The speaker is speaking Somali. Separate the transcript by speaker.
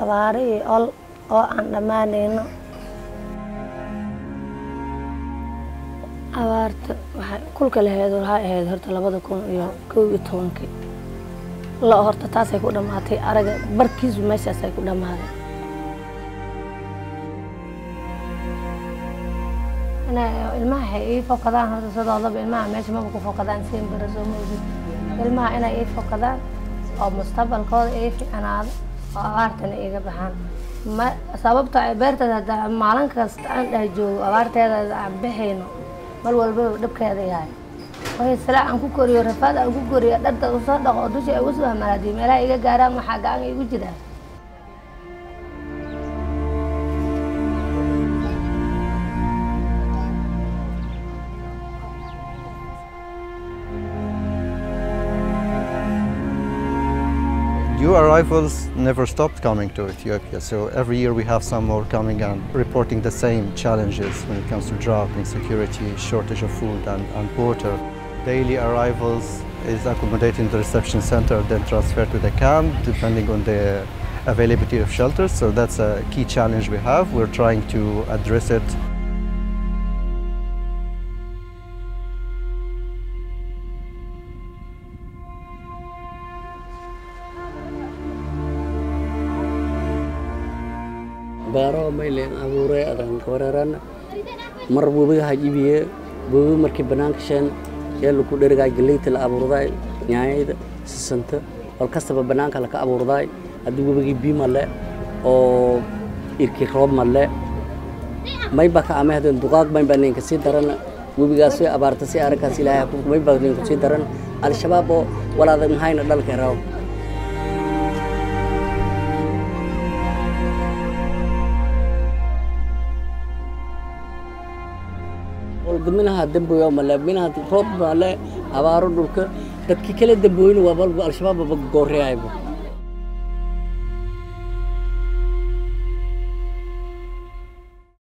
Speaker 1: abaaro iyo ol oo aan dhammaanayno abaarta waxay kulka laheed waxay ahayd horta labada kun iyo kow iyo tobankii lo horta taasay ku dhammaatay araga barkiisu meeshaasay ku dhammaaday ilmaha waxay ii fokadaan horta sidoodaba ilmaha meesha maba ku fokadaan siin bara soo moogid ilmaha inay ii fokadaan oo mustaqbalkooda ii ficnaado oo abaartana iiga baxaan ma sababta ay beerteeda hadda maalin kasta aan dheh joogo abaarteeda aan bixayno mar walbaba dhabkeeda yahay waxay silaa aan ku koriyo rafaad aan ku koriyo dharta usoo dhaqo oo dusha ay usoo hamalaadiyo meelaha iga gaaraan waxaa gacan igu jiraa
Speaker 2: New arrivals never stopped coming to Ethiopia, so every year we have some more coming and reporting the same challenges when it comes to drought, insecurity, shortage of food and, and water. Daily arrivals is accommodated in the reception center, then transferred to the camp, depending on the availability of shelters. So that's a key challenge we have. We're trying to address it
Speaker 3: beero maylen abuuray adan kawareeran mar webiga hajibiye webi markii banaanka sheen ee lagu dherigaa galeyta la abuurday nyaanyada sisanta wal kastaba banaanka laka abuurday haddii webigii bii male oo irkii roob male mayba ka amahdeen duqaaq mayba ninka sii daran webigaas way abaarta si arrinkaas ilaahay ku mayba ninka sii daran al-shabaab oo walaada mahayna dhalka raaw minaha damboyo male minaha roob male abaaro dhulka dadkii kala damboyna waa balba al-shabaab ba gooreayba